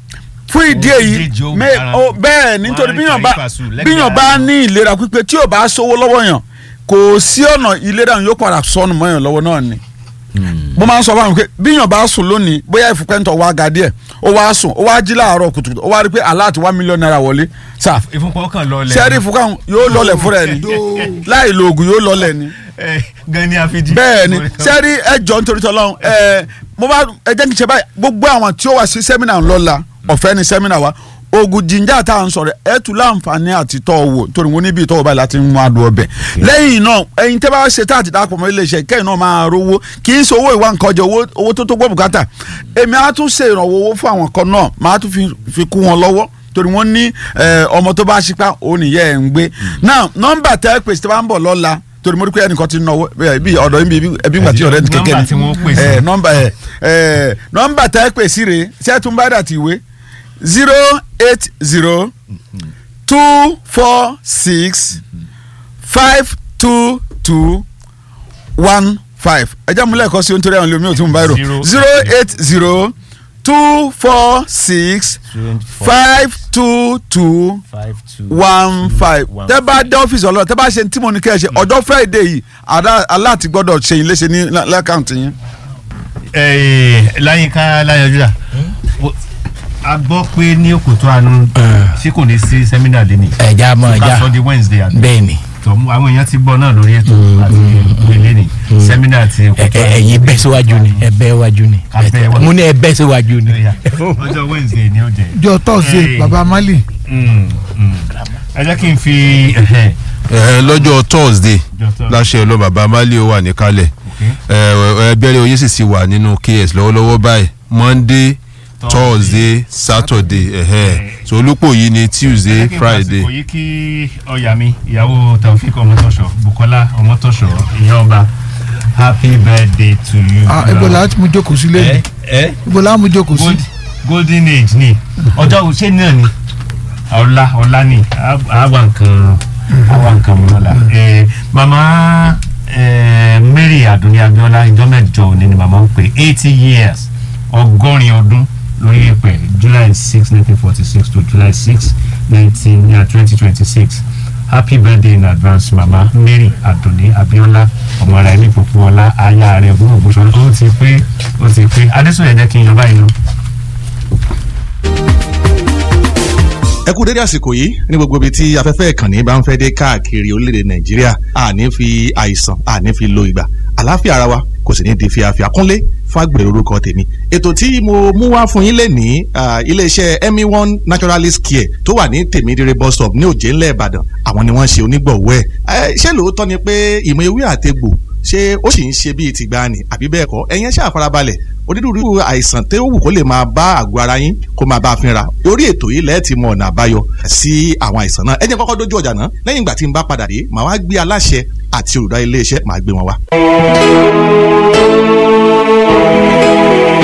fún ìdí èyí jíjẹ ó mẹ- dára. ó- bẹ́ẹ̀ nítorí Wọ́n á rí bíyàn bá kàrífàsù lẹ́gbẹ̀ẹ́ bíyàn bá ara. ní ìlera pípé tí ò bá sówó lọ́wọ́ yàn kò sí ọ̀nà ìlera yóò padà sọnù mọ́yàn lọ́wọ́ náà ni mo máa ń sọ fáwọn pé bíyàn bá sùn lónìí bóyá ìfúnpẹ́ntọ̀ wá ga díẹ̀ ó wá sùn ó wá jí láàárọ̀ kùtùkùtù ó wá rí pé aláàtì wá mílíọ̀nù náírà wọlé sáà ìfúnpọ̀ kan lọ lẹ̀. sẹ́ẹ̀rì ìfúnpẹ́ yóò lọlẹ̀ fúnra ẹ̀ ni láì lo oògùn yóò lọlẹ̀ ni Eh, gan ni àfijì. bẹ́ẹ̀ ni sẹ́ẹ̀rì ẹjọ́ nítorí tọ́lọ́run ẹ mo bá ẹ jẹ́ kí n ṣe báyìí gbogbo àwọn tí ó wà sí sẹ́mínà ńlọ́la ọ̀fẹ́ ni sẹ́mínà wa oògùn jíjà tá à ń sọ̀rọ̀ ẹ tún láǹfààní àti tọ́ ọ wò torí wọn níbi ìtọ́wọ́ báyìí láti mú adùn ọbẹ̀ lẹ́yìn náà ẹ̀yin tẹ́ bá ṣe tá àti dáàpọ̀ mọ́ iléeṣẹ́ kẹ́yìn náà máa rówó kì í ṣe owó ìwà nǹkan jẹ owó owó tó tó gbọ́ bùkátà èmi á tún ṣe ìrànwọ́ owó fún àwọn kan náà máa tún fi fi kú wọn lọ́wọ́ torí wọ́n ní eh, ọmọ tó bá ṣípá òun nìyẹn ẹ̀ ń gbé náà nọ́mbà tẹ́ pèsè tó bá ń bọ̀ lọ́la torí mo rí pé ẹnìkan ti náwó ẹ, bí ọ̀dọ̀ yín bí ẹbí gbà tí ọ̀rẹ́ ti kékeré Nọ́mbà tí wọ́n pè sí. ẹ, nọ́mbà ẹ ẹ nọ́mbà tẹ́ pè sí rèé ṣé tún bá dà tí ìwé zero eight zero two four six five two two one five ẹ jẹ́ múlẹ̀ kọ́ sí ohun tó rí àwọn olómi ò tún bá rò Zero zero eight zero two four six five two two five two one five One tẹ́ bá dé ọ́fíìsì ọlọ́run tẹ́ bá ṣe tí mo ní kẹ́ ẹ ṣe ọjọ́ friday yìí àdá- aláàtì gbọ́dọ̀ ṣe yín léṣe ní lẹ́kàntì yín. láyínká láyọjúdà a gbọ́ pé ní òkòtò àánú ṣé kò ní sí sẹ́mínà lé ní. ẹja mọ ká ẹja sọ di wednesday àná. bẹ́ẹ̀ ni tọ́ mú àwọn èèyàn ti gbọ́ náà lórí ètò àti ìpele ní sẹ́mínà ti ẹ- òkòtò ẹ- ẹ̀yin bẹ́ síwájú ni ẹ bẹ́ wájú ni Ká bẹ́ wá. mo ní ẹ bẹ́ síwájú ni. ọjọ́ wednesday ni ó jẹ́. jọ tọ́sídẹ̀ẹ́ Hey. baba mali Mm, mm. ẹ jẹ́ kí n fi ẹ̀hẹ́, ẹ lọ́jọ́ thursday Ọjọ́ Thursday. láṣẹ lọ bàbá mali ó wà níkàlẹ̀ ẹ bẹ̀rẹ̀ oyè sì sì wà nínú ks lọ́wọ́lọ́wọ́ báyìí monday thursday saturday ẹ̀hẹ́ so olùpọ̀ yìí ni tuesday Ẹ jẹ́ kí n friday. fàsìkò yìí kí ọ̀yà mi ìyàwó taofik ọmọtọ́ṣọ bukola ọmọtọ́ṣọ ìyá ọba happy birthday to you. ah ibo la ti mú jókòó sí ẹ lẹ́yìn ẹ ibo la mú jókòó sí. Gold- golden age ni ọjọ́ òṣè náà ni ọ̀la ọ̀la ni àwa nǹkan àwa nǹkan mọ́ la ẹ mama ẹ mary adunni abiola ìjọ mẹ́jọ òní ni mama ń pè eighty years ọgọ́rin ọdún lórí ìpè july six nineteen forty six to july six nineteen twenty twenty six happy birthday in advance mama mary adunni abiola ọmọ ara ẹni pọpọọlá aya rẹ fún ògbóṣọlá ó ti pé ó ti pé adésòye jẹ́ kí n yan báyìí lọ. ẹ kú dédé àsìkò yìí ní gbogbo ibi tí afẹ́fẹ́ ìkànnì bá ń fẹ́ dé káàkiri orílẹ̀-èdè nàìjíríà àní fi àìsàn àní fi lo ìgbà àlàáfíà ara wa kò sì ní di fíafíà kúnlé fàgbèrè orúkọ tèmi ètò tí mo mú wá fún yín lẹ́nìí ah, iléeṣẹ́ emi one naturalist care tó wà ní tèmídìrẹ bus stop ní òjé ńlẹ̀ ìbàdàn àwọn ni wọ́n ṣe onígbọ̀wọ́ ẹ̀ ṣé lóòótọ́ ni pé ìmọ̀ ewé àtegbò ṣé ó sì ń ṣe bíi tìgbàanì àbí bẹ́ẹ̀ kọ́ ẹ̀yin ṣáà farabalẹ̀ onírúurú àìsàn tó wù kó lè máa bá àgọ́ ara yín kó máa bá a fínra orí ètò yìí lẹ́ẹ̀ ti mọ ọ̀nà àbáyọ sí àwọn àìsàn náà ẹ jẹ́ n kọ́kọ́ dójú ọjà náà lẹ́yìn ìgbà tí n bá padà dé màá wá gbé aláṣẹ àti olùdarí iléeṣẹ́ màá gbé wọn wá.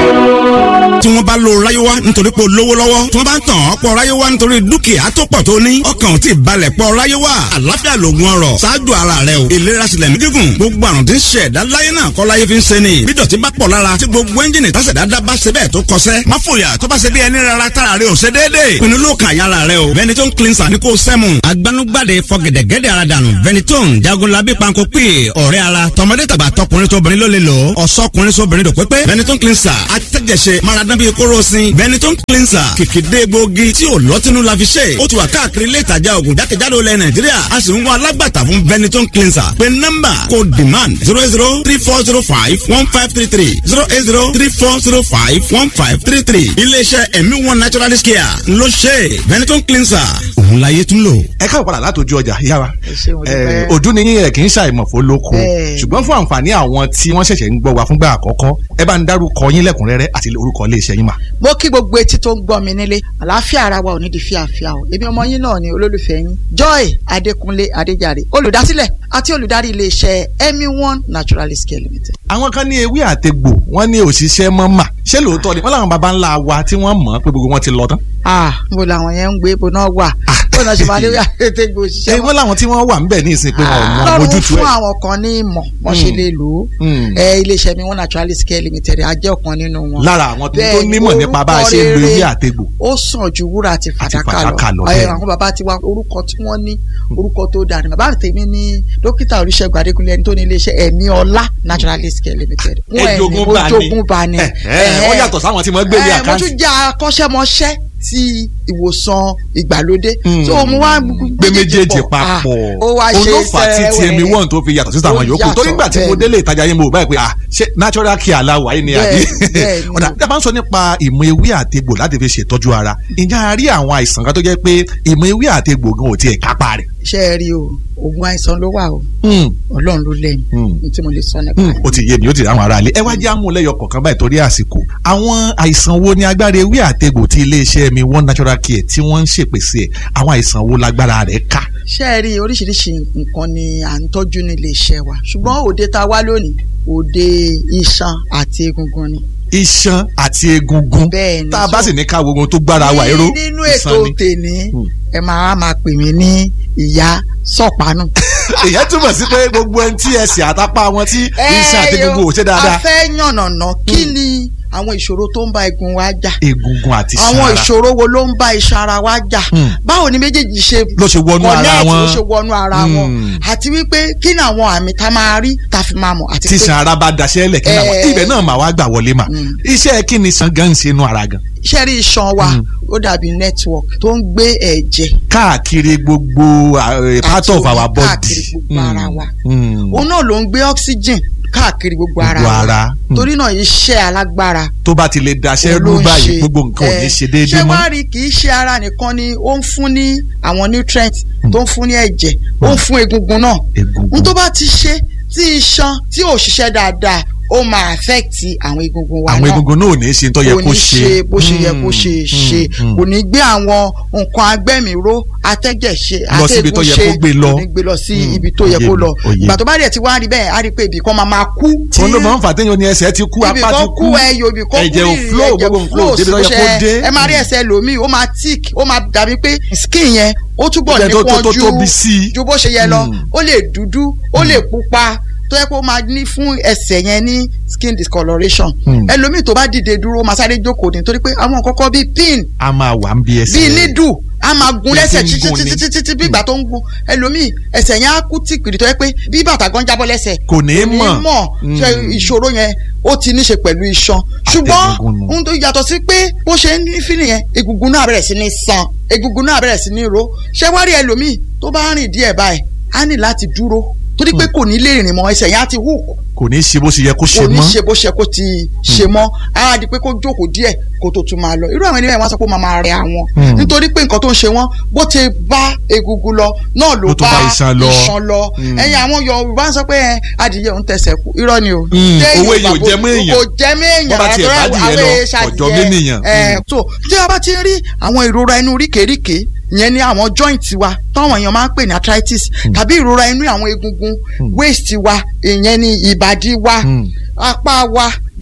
tí wọ́n bá lo ráyéwá nítorí pé o lówó lọ́wọ́ tí wọ́n bá ń tàn ọ́ pọ̀ ráyéwá nítorí dúkìá tó pọ̀ tó ní ọkàn ò tí ì balẹ̀ pọ̀ ráyéwá àlàáfíà lògùn ọrọ̀ ṣáájú ara rẹ o ìlera sílẹ̀ ní gígùn gbogbo àrùn tí ń ṣe ẹ̀dá láyé náà kọ́ láyé fi ń ṣe ni bí dọ̀tí bá pọ̀ lára tí gbogbo ẹ́ńjìnì tásẹ̀dá dá bá ṣe bẹ́ẹ̀ tó kọsẹ́ má fòyà tó bá ṣe bí ẹni rárá tára rẹ ò ṣe déédéé pinnu ló kàn yára rẹ o Benetton cleanser ní kò sẹ́mu agbanugbade fọgẹ̀dẹ̀gẹ̀dẹ̀ ara dànù Benetton jagunlabi panko pè ọ̀rẹ́ ara tọmọdé tàgbà tọkùnrin tóbìnrin ló lè lò ọ̀sọ́kùnrin sóbìnrin dòpépé Benetton cleanser atẹ́jẹsẹ maradán bíi kóró sin Benetton cleanser kìkìdé gbòógì tí ò lọ́tínú la fi ṣe ó ti wà káàkiri ilé ìtajà ògùn jákèjádò ilẹ̀ Nàìjíríà a sì ń wá alágbàtà fún Benetton cleanser pé nọ́mbà kò demand zero eight zero three four zero five one five three three zero eight zero three four zero five one five three three iléeṣẹ́ ẹ̀mí one naturalist care ló ṣe Benetton cleanser òun láyé tún lò. ẹ káwọ padà látòjú ọjà ìyá wa ṣé mo dúpẹ́. ojú ni yín ẹ kì í ṣàìmọ̀fó lóko Bẹ́ẹ̀. ṣùgbọ́n fún àǹfààní àwọn tí wọ́n ṣẹ̀ṣẹ̀ ń gbọ́ wa fúngbà àkọ́kọ́ ẹ bá ń dárúkọ yín lẹ́kùnrẹ́rẹ́ àti orúkọ iléeṣẹ́ yín mà. mo kí gbogbo etí tó ń gbọ́ mi nílé àlàáfíà ara wa ò ní di fíàfíà o èmi ọmọ yín náà ni olólùfẹ́ yín joy adékúnlé adéjàre olùdásílẹ̀ àti olùdarí iléeṣẹ́ emi one naturalist care limited. àwọn kan ní ewé àtegbò wọ́n ní òṣìṣẹ́ mọ́ mà ṣé lóòótọ́ ni wọ́n làwọn baba ńlá wa tí wọ́n mọ̀ pé gbogbo wọn ti lọ tán. ah níbo làwọn yẹn ń gbé ibo náà wà bó náà ṣe máa lé àtẹ̀gbò ṣé òṣìṣẹ́ wọ́n làwọn tí wọ́n wà ń bẹ̀ ní ìsìn pé wọn ò mọ lọ́rùn ojútùú fún ẹ̀. àwọn kan ní ìmọ̀ wọ́n ṣe Mm. lè lò ó Mm. ẹ iléeṣẹ́ mi one naturalist care limited a jẹ́ ọ̀kan nínú wọn. lára àwọn tó tó Bẹ́ẹ̀ ni, nímọ̀ nípa bá a ṣe ń lo orúkọ ewé rere àtegbò. ó sàn ju wúrà àti fàdákà fàdákà lọ, lọ bẹ́ẹ̀ Ẹ, ni. àwọn bàbá tiwa orúkọ tí wọ́n ní orúkọ tó dáa ni bàbá tèmi ní dókítà olùṣègùn adékúnlé ẹni tó ní iléeṣẹ́ ẹ̀mí ọlá naturalist care limited. Wọ́n ẹ̀ ní, Ẹ̀jogún mo bá ní. jogún bá ní. Ẹ̀, ẹ̀, wọ́n yàtọ̀ sáwọn tí wọ́n gbé ní Ẹ̀, mo àkáǹtì. tún jẹ́ akọ́ṣẹ́mọṣẹ́ ti ìwòsàn ìgbàlódé. Mm. so mo wá gbé méjèèjì papọ̀ ó wá ṣe olófà tí sẹ́wẹ̀ẹ́. tmi one tó fi yàtọ̀ sí àwọn Ó yòókù yàtọ̀, torí nígbà tí mo bẹ́ẹ̀ délé ìtajà yín mo báyìí pé ah ṣé natural care aláwọ̀ ayé ni àbí Bẹ́ẹ̀, bẹ́ẹ̀ ni. ọ̀dà tí a bá ń sọ nípa ìmọ̀ ewé àtegbò láti fi ṣètọ́jú ara ìjà a rí àwọn àìsàn kan tó jẹ́ pé ìmọ̀ ewé àtegbò gan ò tiẹ̀ kápá rẹ̀. ṣé ẹ rí o oògùn àìsàn ló wà o Hmm, ọlọ́run ló lẹ́yìn hmm, ní tí mo lè sọ nípa hmm, rẹ̀. ó ti yé mi ó ti rí àwọn ará ilé ẹ wá jẹ́ àmúlẹ́yọ kọ̀ọ̀kan báyìí torí àsìkò àwọn àìsàn wo ni agbára ewé àtegbò tí iléeṣẹ́ mi one natural care tí wọ́n ń ṣèpèsè ẹ̀ àwọn àìsàn wo lágbára rẹ̀ ká. ṣé ẹ rí oríṣiríṣi nǹkan ni à ń tọ́jú nílé iṣẹ́ wa ṣùgbọ́n òde tá a wá lónìí òde iṣan àti egungun ni. iṣan àti egungun bẹ́ẹ̀ ni tá a bá sì ní ká wo ohun tó gbára wa ẹ̀rọ Ní- nínú ètò tèmi Hmm. ẹ máa máa pè mí ní ìyá sọ̀pánù. ìyẹn túmọ̀ sí pé gbogbo ẹni tí ẹsẹ̀ àtàpá wọn tí iṣan àti egungun ò ṣe a dáadáa fẹ́ yànnàná kí ni àwọn ìṣòro tó ń bá egun wa jà egungun àti iṣan àwọn ara ìṣòro wo ló ń bá iṣan ara wa jà Hmm. báwo ni méjèèjì ṣe ló ṣe wọnú ara connect, wọn ló ṣe wọnú ara wọn Hmm. àti wípé kí ni àwọn àmì tá a máa rí tá a fi máa mọ̀ àti tí pé iṣan ara bá daṣẹ́ lẹ̀ kí náà Eh. ibẹ̀ náà mà wá gbà wọlé mà Hmm. iṣẹ́ kí ni iṣan gan ń ṣe inú ara gan iṣẹ́ rí iṣan wa Hmm. ó dàbí network tó ń gbé ẹ̀jẹ̀ káàkiri gbogbo uh, part àti of omi our body káàkiri gbogbo ara wa Hmm. òun náà ló ń gbé oxygen káàkiri gbogbo ara Gbogbo wa ara. Hmm. torí náà iṣẹ́ alágbára tó bá ti lè daṣẹ́ òun ló rú ń báyìí ṣe. gbogbo nǹkan ò ní Eh, ṣe déédéé ṣé mọ́ wàá rí kì í ṣe ara nìkan ni ó ń fún ní àwọn nutrients tó ń fún ní ẹ̀jẹ̀ ó ń fún egungun náà n tó bá ti ṣe tí iṣan tí ò ṣiṣẹ́ dáadáa ó máa affect àwọn egungun wa àwọn náà egungun náà ò ní ṣe tó yẹ kò kó ní ṣe bó ṣe yẹ kó Hmm. ṣe Hmm. ṣe Hmm. kò ní gbé àwọn nǹkan agbẹ́mìíró atẹ́jẹ̀ ṣe Lọ síbi tó yẹ kó gbé lọ. kò ní gbé lọ sí Hmm. ibi tó yẹ Òye kó mi, lọ òye. ìgbà tó bá dẹ̀ ti wá rí bẹ́ẹ̀ á rí pé ibì kan máa máa kú tí òun ló máa ń fà téèyàn ní ẹsẹ̀ ti kú ibì apá ti kan kú kú ẹyọ ibì kan kú ẹ̀jẹ̀ ò ìrì, flow ẹ̀jẹ̀ gbogbo nǹkan ò débi tó yẹ kó ṣe- dé ẹ máa rí ẹsẹ̀ lòmíì ó máa tick ó máa dàbí pé skin yẹn ó túbọ̀ Ó jẹ́ tó- tó- nípọn tó ju tóbi sí i. ju bó ṣe yẹ lọ Hmm. ó lè dúdú ó lè pupa tó yẹ kó máa ní fún ẹsẹ̀ yẹn ní skin discoloration Hmm. ẹlòmíì tó bá dìde dúró ó máa sáré jókòó ní torí pé àwọn kọ́kọ́ bíi pin a máa wà ń bí ẹsẹ̀ bíi nídù a máa gun Bí lẹ́sẹ̀ ti ń títí gun ni. títí títí bí ìgbà tó ń gun ẹlòmíì ẹsẹ̀ yẹn á kú tìpìrì tó yẹ pé bí bàtà gan jábọ́ lẹ́sẹ̀ kò ní í mọ̀ mọ̀ ṣe ìṣòro yẹn ó ti ní ṣe pẹ̀lú iṣan ṣùgbọ́n Àtẹ̀gùngùn nù. ohun tó yàtọ̀ sí pé bó ṣe ń ní fílì yẹn egungun náà bẹ̀rẹ̀ sí ní san egungun náà bẹ̀rẹ̀ sí ní ro ṣé wá rí ẹlòmíì tó bá rìn díẹ̀ báyìí á ní láti dúró torí pé kò ní lè rìn mọ́ ẹsẹ̀ yẹn á ti hook kò ní í ṣe bó ṣe yẹ kó ṣe kò ní mọ́ ṣe bó ṣe kó ti ṣe mọ́ á di pé kó jókòó díẹ̀ kó tó tún máa lọ irú àwọn ènìyàn wọn sọ pé ó máa máa rẹ àwọn Hmm. nítorí pé nǹkan tó ń ṣe wọn bó ti bá egungun lọ náà ló Ló tún bá bá iṣan lọ. iṣan lọ Hmm. ẹ̀yin àwọn Yorùbá ń sọ pé ẹ, adìyẹ òun tẹsẹ̀ kú irọ́ ni o Hmm. Téèyàn Owó èèyàn ò bá- jẹ mọ́ èèyàn. kò jẹ mọ́ èèyàn Bó bá tiẹ̀ rárá, bá torí adìyẹ lọ, àwọn èèṣà ọ̀jọ̀ adìyẹ. mímìyàn. Ẹ, Hmm. so tí a bá ti ń rí àwọn ìrora inú ríkèéríkèé ìyẹn ní àwọn joint wa táwọn èèyàn máa ń pè ní arthritis tàbí ìrora inú àwọn egungun waist wa ìyẹn ní ìbàdí wa Hmm. apá wa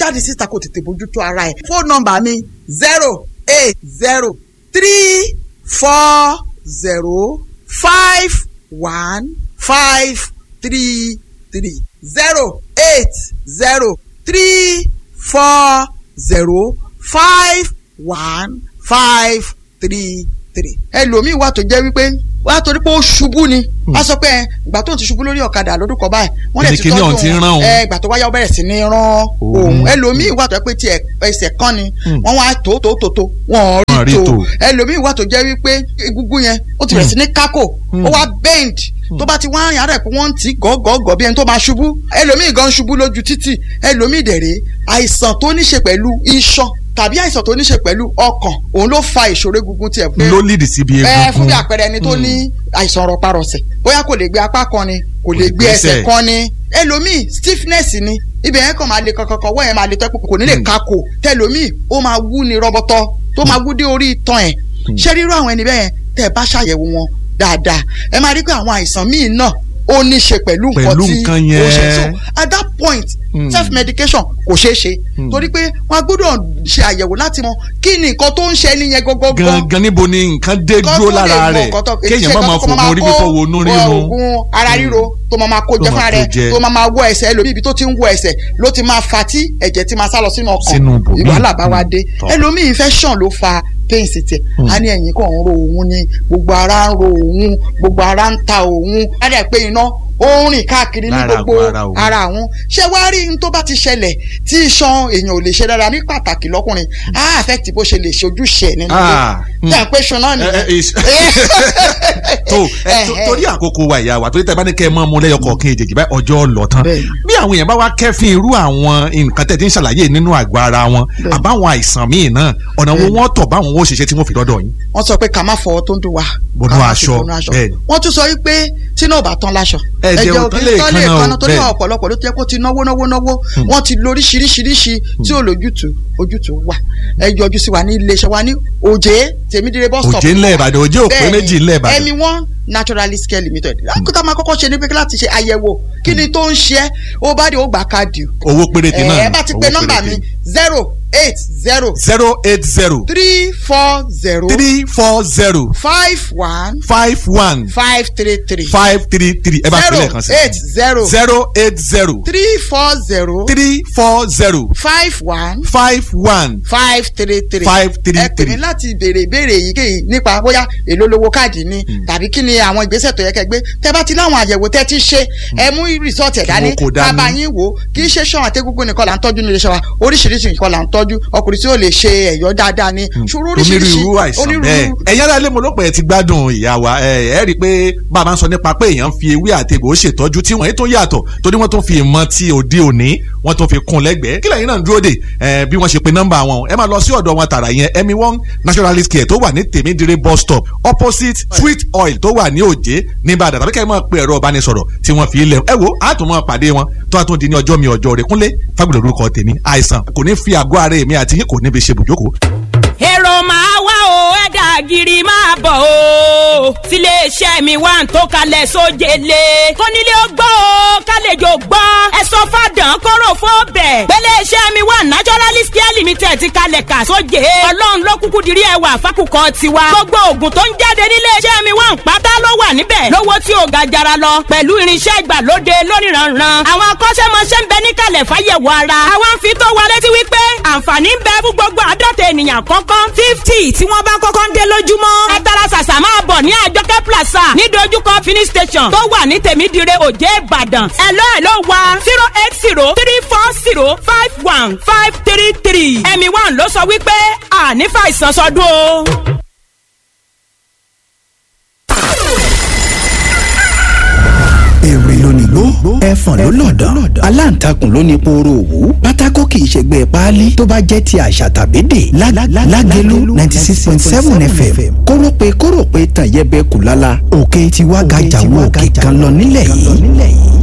jáde síta kó tètè bójútó ara ẹ̀ fóònù nọ́mbà mi zero eight zero three four zero five one five three three zero eight zero three four zero five one five three three. ẹlòmíì wà tó jẹ́ wípé wà á torí pé ó ṣubú ni a sọ pé ẹ, ìgbà tó ń ti ṣubú lórí ọ̀kadà lọ́dún kan báyìí wọ́n lè ti Kíni kíní ọ̀hún ti ń rán òun. ẹ ìgbà tó wáyà ó bẹ̀rẹ̀ sí ní rán òun ẹlòmíì wà tó jẹ́ pé tiẹ̀ ẹsẹ̀ kan ni wọ́n wá tó tó tó tó wọ́n Wọ́n rí rí tó tó. ẹlòmíì wà tó jẹ́ wípé egungun yẹn ó ti bẹ̀rẹ̀ sí ní kákò ó wá bend tó bá ti wá yàrá ẹ̀ pé wọ́n ń tì í gọ́gọ́gọ́ bí ẹni tó máa ṣubú ẹlòmíì gan ṣubú lójú títì ẹlòmíì dẹ̀rẹ̀ àìsàn tó ní ṣe pẹ̀lú iṣan tàbí àìsàn tó ní ṣe pẹ̀lú ọkàn òun ló fa ìṣòro egungun tiẹ̀ pé ló lead síbi ẹ fún egungun bí àpẹẹrẹ ẹni tó ní àìsàn rọparọsẹ̀ bóyá kò lè gbé apá kan ni kò lè gbé gbẹ́sẹ̀. ẹsẹ̀ kan ni ẹlòmíì stiffness ni ibẹ̀ yẹn kàn máa le kankankan wọ́n yẹn máa le tẹ́kù kò ní lè kakò tẹlòmíì ó máa wú ni rọbọtọ tó máa wú dé orí itan ẹ̀ ṣé rírú àwọn ẹni bẹ́ẹ̀ tẹ́ ẹ bá ṣàyẹ̀wò wọn dáadáa ẹ máa rí pé àwọn àìsàn míì náà ó ní ṣe pẹ̀lú nǹkan Pẹ̀lú tí nǹkan ó ṣe yẹn. so at that point Mm. self medication kò ṣeé ṣe Mm. torí pé wọn gbọ́dọ̀ ṣe àyẹ̀wò láti mọ kí ni nǹkan tó ń ṣe ẹni yẹn gọ́gọ́gọ́ gangan níbo ni nǹkan dé dúró lára rẹ̀ kéèyàn má máa fògùn orí fífọ́ wo inú rírun oògùn ara ríro tó máa máa kó Tó jẹ máa fúnra kó rẹ̀ jẹ. tó máa máa wọ ẹsẹ̀ ẹlòmíì ibi tó ti ń wọ ẹsẹ̀ ló ti máa fa tí ẹ̀jẹ̀ ti máa sá lọ sínú ọkàn Sínú ibòmíì. ìwàhálà bá wa dé tọ́. ẹlòmíì infection ló fa pain sí tiẹ̀ a ní ẹ̀yìn kan ń ro òun ni gbogbo ara ń ro òun gbogbo ara ń ta òun á dẹ̀ pé iná ó ń rìn káàkiri ní Lára gbogbo àgọ́ ara òun. ara àwọn ṣé wàá rí n tó bá ti ṣẹlẹ̀ tí iṣan èèyàn ò lè ṣe dára ní pàtàkì lọ́kùnrin á affect bó ṣe lè ṣe ojúṣe ẹ̀ nínú Ah, ilé tí à ń pè ṣan náà ẹ, ẹ, nìyẹn. is- tó ẹ, tó- torí àkókò wa ìyá wa torí tẹ bá ní kẹ́ ẹ mọ́ mu lẹ́yọ kọ̀ọ̀kan èjèèjì báyìí ọjọ́ lọ tán bí àwọn èèyàn bá wá kẹ́fín irú àwọn nǹkan tẹ̀ tí ń ṣàlàyé nínú àgọ́ ara wọn àbáwọn àìsàn míì náà ọ̀nà wo wọ́n tọ̀ báwọn ó ṣiṣẹ́ tí wọ́n fi dọ́dọ̀ yín. wọ́n sọ pé ká má fọwọ́ tó ń dùn wá. Bọnú ká má fi aṣọ, bọnú bẹ́ẹ̀ ni. wọ́n tún sọ wípé tí náà ò bá tán láṣọ. Ẹ̀jẹ̀ ò tán lè tán lè kanna o, kanna torí bẹ́ẹ̀ ni. ọ̀pọ̀lọpọ̀ ló ti yẹ kó ti náwó náwó náwó wọ́n ti lo oríṣiríṣiríṣi tí ò lójútùú ojútùú wà. ẹ yọjú sí wa ní iléeṣẹ́ wa ní òjé tèmídìrẹ bus stop. Òjé ńlẹ̀ Ìbàdàn, Òjé ò pé Bẹ́ẹ̀ ni, méjì ńlẹ̀ Ìbàdàn. ẹmi one naturalist care limited. akótá máa kọ́kọ́ ṣe ní pé láti ṣe àyẹ̀wò kí ni tó ń ṣe é ó bá dé ó gbà káàdì. owó péréte náà ẹ bá ti pe owó nọ́mbà mi péréte. zero eight zero zero eight zero three four zero three four zero five one five one five three three five three three ẹ bá fi lẹ́ẹ̀kan sí. zero eight zero zero eight zero three four zero three four zero five one five one five three three five three ẹ pè mí láti béèrè ìbéèrè èyíkéyìí nípa bóyá èló lówó káàdì ni tàbí kí ni àwọn ìgbésẹ̀ tó yẹ kẹ́ gbé tẹ́ bá ti láwọn àyẹ̀wò tẹ́ ti ṣe ẹ mú rìsọ́ọ̀tì ẹ̀ dání wọn kò dání. bàbá yín wò ó kì í ṣe ṣọ́ọ̀n àtẹ́gúngún nìkan là ń tọ́jú nílé iṣẹ́ wa oríṣiríṣi nǹkan là ń tọ́jú ọkùnrin tí ó lè ṣe ẹ̀yọ́ dáadáa ni ṣòro oríṣiríṣi onírúurú àìsàn bẹ́ẹ̀ ẹ̀yin aráalé mo ló pẹ́ ti gbádùn ìyá wa ẹ ẹ rí i pé bàbá ń sọ nípa pé èèyàn fi ewé àtegbò ṣètọ́jú tí wọ́n yìí tó yàtọ̀ torí wọ́n tó fi ìmọ̀ ti òde òní wọ́n tó fi kún lẹ́gbẹ̀ẹ́ kí lẹ́yìn náà ń dúró dè ẹ bí wọ́n ṣe pe nọ́mbà wọn ẹ máa lọ sí ọ̀dọ̀ wọn tààrà yẹn emi one naturalist care tó wà ní tèmídìrí bus stop opposite sweet oil tó wà ní òjé ní Ìbàdàn tàbí kẹ́ ẹ máa pe ẹ̀rọ ìbánisọ̀rọ̀ tí wọ́n fi lẹ̀ ẹ wo àtúmọ̀ pàdé wọn tó a tún di ní ọjọ́ mi ọjọ́ rẹ̀ kúnlé fagbọ̀dọ̀ orúkọ tèmi àìsàn kò ní fi àgọ́ ara èmi àti yín kò ní fi ṣe bùjókòó èrò máa wá o ẹ̀dà gírí máa bọ̀ o tiléeṣẹ́ mi wà ń tó kalẹ̀ sójele kónílé ó gbọ́ o kálejò gbọ́ ẹ sọ fàdán kóró fóbẹ̀ gbéléeṣẹ́ mi wà naturalist care limited ti kalẹ̀ kà sóje ọlọ́run ló kúkú dirí ẹwà fákùkọ tiwa gbogbo oògùn tó ń jáde níléeṣẹ́ mi wà ń pátá ló wà níbẹ̀ lówó tí ò ga jara lọ pẹ̀lú irinṣẹ́ ìgbàlóde lóníranran àwọn akọ́ṣẹ́mọṣẹ́ ń bẹ níkàlẹ̀ fáyẹ̀wò ara àwọn ń fi tó wa létí wípé àǹfààní ń bẹ fún gbogbo àádọ́ta ènìyàn kọ́kọ́ fifty tí wọ́n bá kọ́kọ́ ń dé lójúmọ́ ẹ tara ṣàṣà máa bọ̀ ní àjọkẹ́ plaza ní dojúkọ finish station tó wà ní tèmídìrẹ òjé ìbàdàn ẹ̀lọ́ ẹ̀lọ́ wa zero eight zero three four zero five one five three three ẹ̀mí one ló sọ wípé àní fàìsàn sọdún o. èrè lónìgbó ẹfọ̀n ló lọ̀dàn aláǹtakùn ló ní pooro òwú pátákó kì í ṣègbè páálí tó bá jẹ́ ti àṣà tàbí dè lágẹ̀lú ninety six point seven fm kórópè kórópè tàn yẹbẹ kù lálá òkè tiwa gàjà wo òkè kan lọ nílẹ̀ yìí.